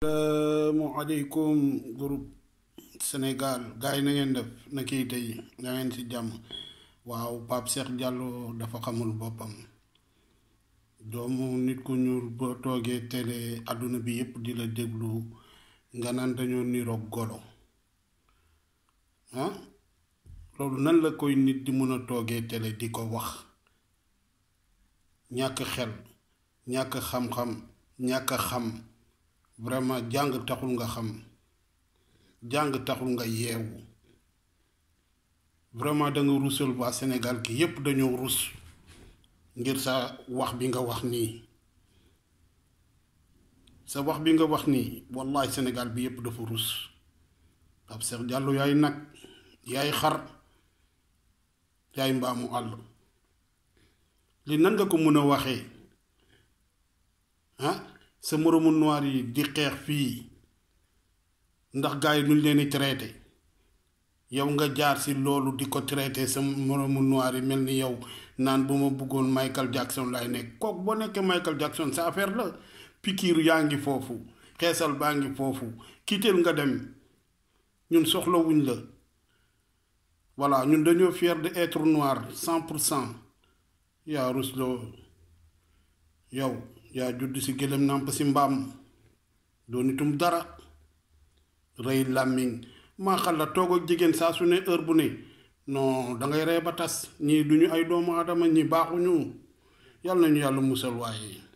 salaamaaleykum groupe Sénégal gars yi na ngeen def na kii tey na ngeen ci jàmm waaw Pape Cheikh Diallo dafa xamul boppam doomu nit ku ñuul boo toogee télé àdduna bi yépp di la déglu nga naan dañoo niroog golo ah loolu nan la koy nit di mën a toogee télé di ko wax ñàkk xel ñàkk xam-xam ñàkk xam vraiment jàng taxul nga xam jàng taxul nga yeewu vraiment da nga rusal waa Sénégal gi yépp dañoo rus ngir sa wax bi nga wax nii sa wax bi nga wax nii wallahi Sénégal bi yépp dafa rus Pape Cheikh Diallo yaay nag yaay xar yaay mbaamu àll li nan nga ko mën a waxee ah sa moromu noir yi di xeex fii ndax gars yi nuñ leen di traité yow nga jaar ci loolu di ko traité sa moromu noir yi mel ni yow naan bu ma bëggoon Michael Jackson lay nekk kooku boo nekkee Michael Jackson sa affaire la pikiir yaa ngi foofu xeesal baa ngi foofu kiiteel nga dem ñun soxlawuñ la voilà ñun dañoo fier de être noir cent pour cent yaa rusloo yow yaa judd ci gëlëm nàmp ci mbaam doo nitum dara rëy làmmiñ maa xal la toog ak jigéen saa su ne heure bu ne non dangay ree ba tas ñii duñu ay doomu aadama ñi baaxuñu yàlla nañu yàlla musal waaye